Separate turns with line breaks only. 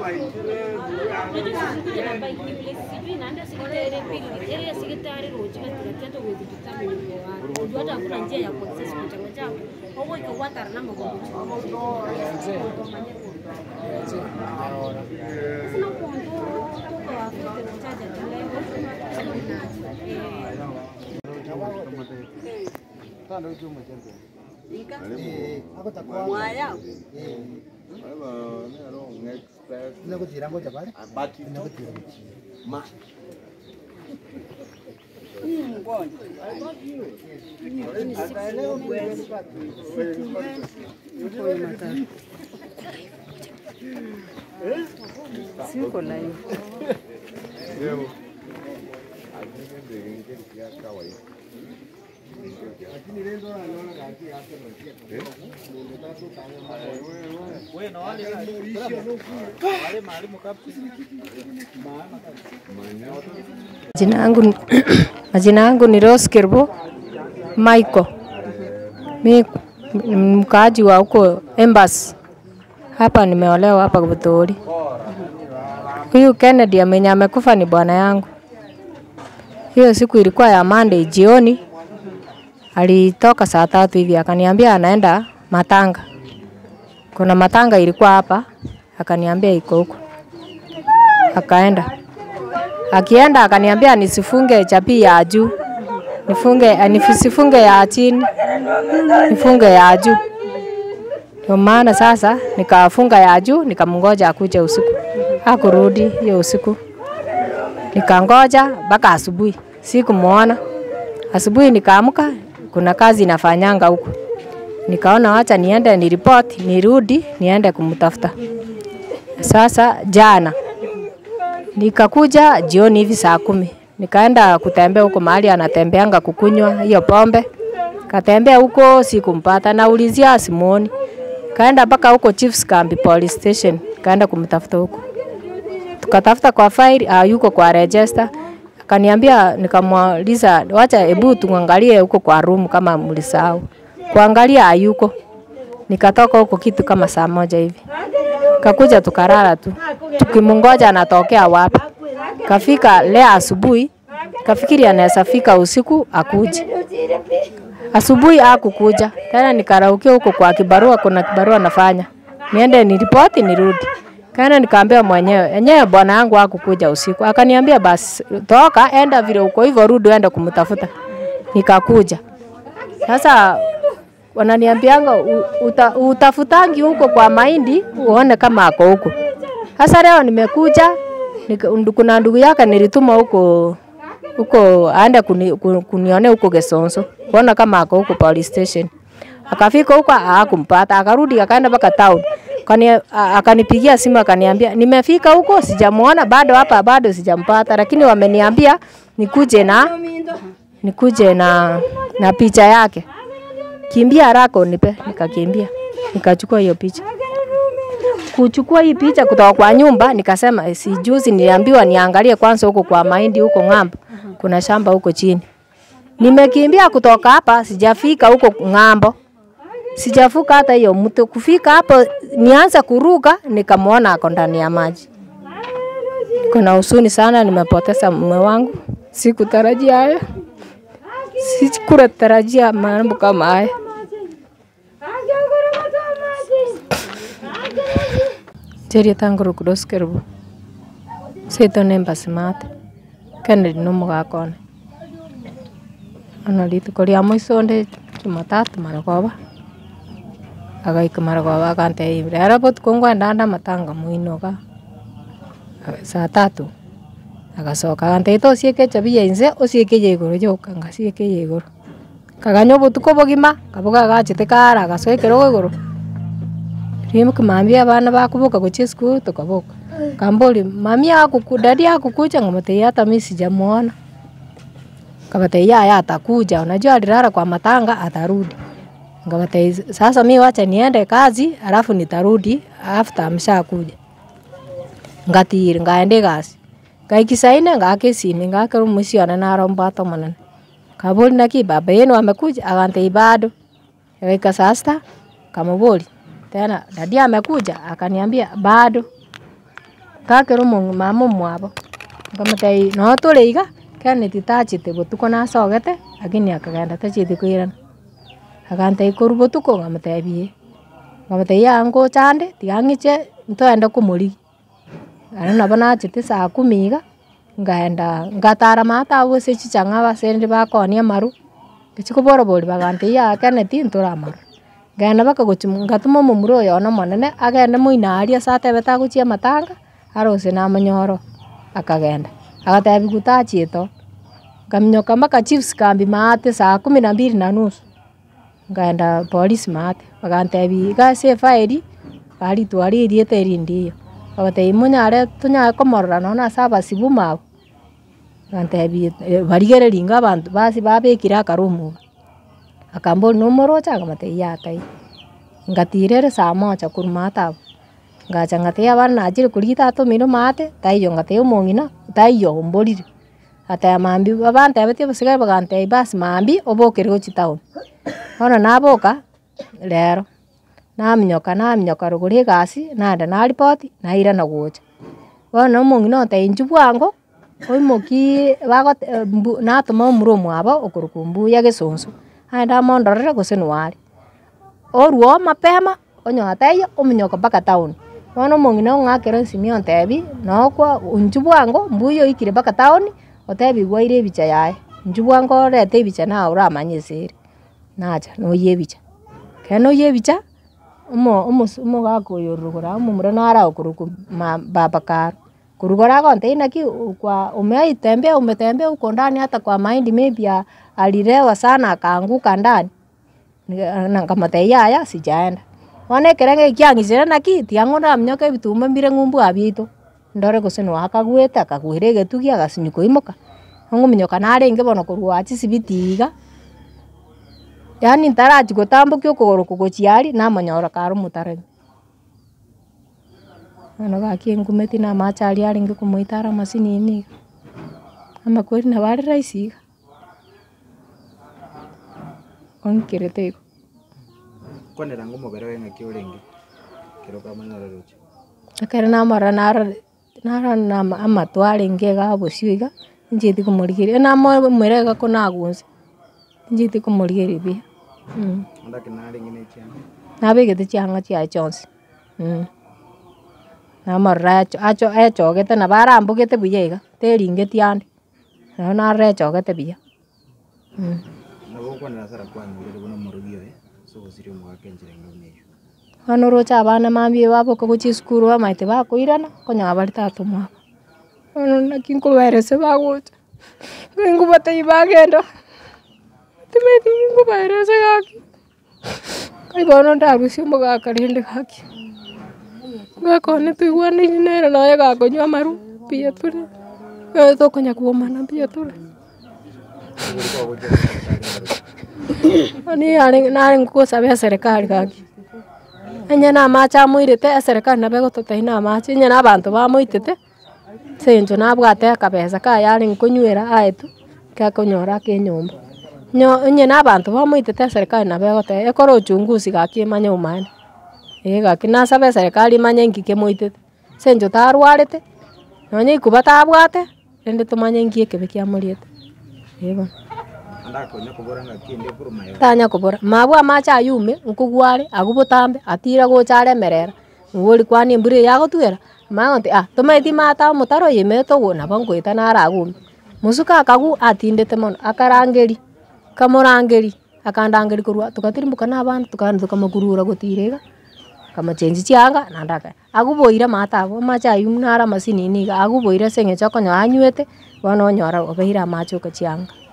Kuja na bike ni vile sijui naenda sekretari pili. Area sekretari roji katika wewe tutami ni kwa. Unajua hata hakuna njia ya kuaccess kuchanga chako. Hapo ikawata na mambo. Sina kuondoa kutoka wapi mtaja tulengo. Eh
Inakutira ngoja pale.
Baki
Inakutira.
Siko live. Majina yangu ni- majina yangu ni Rose Kirbo Michael. Mi ni mkaaji wa huko Embassy. Hapa nimeolewa hapa Buthuri. Huyu Kennedy amenye amekufa ni bwana yangu. Hiyo siku ilikuwa ya Monday jioni, alitoka saa tatu hivi akaniambia anaenda matanga. Kuna matanga ilikuwa hapa, akaniambia iko huko, akaenda. Akienda akaniambia nisifunge chapii ya juu, nifunge eh, nisifunge ya chini, nifunge ya juu. Ndio maana sasa nikafunga ya juu, nikamngoja akuje usiku. Hakurudi hiyo usiku, nikangoja mpaka asubuhi, sikumuona. Asubuhi nikaamka, kuna kazi inafanyanga huko, nikaona wacha niende niripoti, nirudi niende kumtafuta. Sasa jana nikakuja jioni hivi saa kumi nikaenda kutembea huko mahali anatembeanga kukunywa hiyo pombe, katembea huko sikumpata, naulizia simuoni. Kaenda mpaka huko Chiefs Camp Police Station, kaenda kumtafuta huko, tukatafuta kwa file, ah, yuko kwa register. Akaniambia, nikamuuliza wacha hebu tuangalie huko kwa room kama mlisahau. Kuangalia hayuko. Nikatoka huko kitu kama saa moja hivi. Kakuja tukarara tu. Tukimungoja anatokea wapi. Kafika leo asubuhi, kafikiri anaweza fika usiku akuje. Asubuhi hakukuja. Tena nikaraukia huko kwa kibarua, kuna kibarua nafanya. Niende niripoti nirudi. Kaenda nikaambia mwenyewe, enyewe bwana yangu hakukuja usiku. Akaniambia basi toka enda vile uko hivyo rudi uende kumtafuta. Nikakuja. Sasa wananiambianga u- uta, utafutangi huko kwa mahindi uone kama ako huko. Sasa leo nimekuja nika, ndu- kuna ndugu yake nilituma huko huko aende kuni, ku- kunione huko Gesonso kuona kama ako huko police station. Akafika huko hakumpata, akarudi akaenda mpaka town. Kani, a- akanipigia simu akaniambia nimefika huko sijamuona bado hapa bado sijampata, lakini wameniambia nikuje na nikuje na na picha yake. Kimbia haraka unipe, nikakimbia. Nikachukua hiyo picha. Kuchukua hii picha kutoka kwa nyumba, nikasema eh, si juzi niliambiwa niangalie kwanza huko kwa mahindi huko ng'ambo. Kuna shamba huko chini. Nimekimbia kutoka hapa, sijafika huko ng'ambo. Sijafuka hata hiyo mto. Kufika hapo nianza kuruka, nikamwona ako ndani ya maji. Kuna husuni sana, nimepoteza mume wangu. Sikutarajia haya. Sikutarajia mambo kama haya. Jeria tangoro kudoskerbu. Seto nemba simate. Kennedy no mugakone. Ono rituko ria muico ndi Jumatatu maragoba. Agaika maragoba akantei rero botuko ngwenda nda matanga muinoga. Saa tatu agacoka agantei to ciĩke chabia inze ũciĩkĩire igũrũ njoka ngaciĩkĩire igũrũ kaganyua botuko bogima kaboga gachete kara gacoekera igũrũ rĩu kimambia abana bakuboka gochia cukuru tukaboka kambori mami akuku dadi akukuja ngamatei hata mimi sijamuona kabatei yaya atakuja unajua alilala kwa matanga atarudi ngabatei sasa mi wacha niende kazi alafu nitarudi after ameshakuja ngatiri ngaende gasi ngaikisaine ngakesine ngakero musione naromba tomonene kabori naki baba yenu amekuja akantei bado akaika sasta kamubori tena dadi amekuja akaniambia bado ngakĩra mama mwabo nkamũtei no tũrĩ iga keni titachĩte botuko nasogete lakini akagenda tachĩte kwĩrana akantei kũru botuko ngamũtebie ngamũtei ya ngũchande tigang'iche ntwende kũmũrigi ano nabo nachĩte saa kumi iga ngaenda ngatara mata abo ase chichang'a abasendi bakonia maru ngichi koborobori bagantei ya keneti ntũra amaru ngenda mpaka gochi ngatuma omomura oyo omonene agende moino aria ase atebete agochia amatanga arose na amanyoro akagenda agatebi gutachĩte oo nkaminyoka mpaka chiefs kambi maate saa kumi na mbili na nusu ngaenda polisi maate bagantebi iga ase efairi baritwara eriete erinde iyo bagatebia monyare tonyare komorora nonye ase abasibu mabo gantebia barigereri inga abanto basi babekire akarumu iga akambori nomorocha ngamotebia yatai ngatira ere saa moja korwa maate abwo ngacha ngatebia abana nachire koria tatomire maate taiyo ngatebia omong'ina taiyo omborire ateba mambia babantebetie abasigaye bagantebia basi mambia obokere gochia town bono naboka rero naminyoka naminyoka rogoro egasi naenda naripoti nairana gocha bono omong'ina otebia inchu bwango oimoki bagote mbu natoma omura omwabo okorokwa mbuya gesonso aenda amondorere gose nware orwa oo mapema onyoa taiyo ominyoka mpaka town bono omong'ina ong'akera ensimi ontebia nokwa inchu bwango mbuya oikire mpaka town otebia gwaire ebicha yaye inchu bwango orete ebicha naye oramanya ase ere nacha noyia ebicha ekero noyia ebicha omo omosu omogaka oyo rogoro amo omomura nara okorokwa ma baba karo korwa igoro agontebia naki kwa umewahi tembea umetembea huko ndani hata kwa mahindi maybe a- alilewa sana akaanguka ndani Nika- na nkamotebia yaya sijaenda bono ekero ng'eki kiang'isire naki tiga ng'o ndaminyoka ebitumba mbire ng'umbu abiito ndore gose noo akagwete akagwera egetugi agasinywa koimoka ongominyoka narenge bono korwa chisibiti iga yaani ntarachi gotambokia okogoro gochia aria namonyora kare omotaremi bono gaki engumeti namache aria arenge komoitara amasinini iga amakweri nabo are rahisi iga onkirete igo
kwanera ngo omobere weng'aki orenge kero kamanyora roche
ekero namorora narora narora ama- amato arenge iga abosio iga incheti komorigeria namomera iga ko nagunse incheti komorigeria buya mm.
ondake narenge na echianga
nabegete chiang'a chiaye chionsi mm. namorora echo acho echogete nabo arambugete buya iga teringeti ande nabo narora echogete buya mm.
nabo okwanera sara kwanyurire bono omorogi oye ase ogosiria omogaka enchera eng'aune eywo
bono rocha abana mambia baboka gochia esukuru bamaete bakoirana konya bari tata omwabo bono naki nkobaerese bagocha nkobatebia bagenda timeti nkobaerese gaki kai bono ndarusia omogaka rende gaki gaka one toigwanaine nere nonya gakonywa amaru mbuya tore eh, tokonya kuomana mbuya tore ani are nare ngosaba eserikali gaki enye namache amoirete eserikali nabo egototebia namache onye na abanto bamoitete ase encho nabwate akabesa kaye are nkonywera aetu gekonyora ake enyomba nyo onye na abanto bamoitete eserikali nabo egotebia ekore uchunguzi gaki emanye omaene ee gaki nasaba eserikali emanye nki kemoitete ase encho tarwarete nonya ikuba tabwate rende tomanye nki ekebe kiamoriete ee bono
andakonya kobora ng'aki ende ekorwa mayo
tanya kobora mabwa amache ayume nkogware agwo botambe atira gocha aremerera ng'ori kwani embura eye yagotwera magonte ah tomaeti mata omotaro oyemete ogo nabo nkoeta nare agume mosuka akagu atindete mono akarangeri kamorangeri akandangeri korwa togatirimboka na abana tukaenda tokamokurura gotira iga kamachenchi chianga nandaka aguboire mata abo amache ayum nare amasinini iga aguboire ase eng'encho okonyora anywete bono onyora obeire amache oka chianga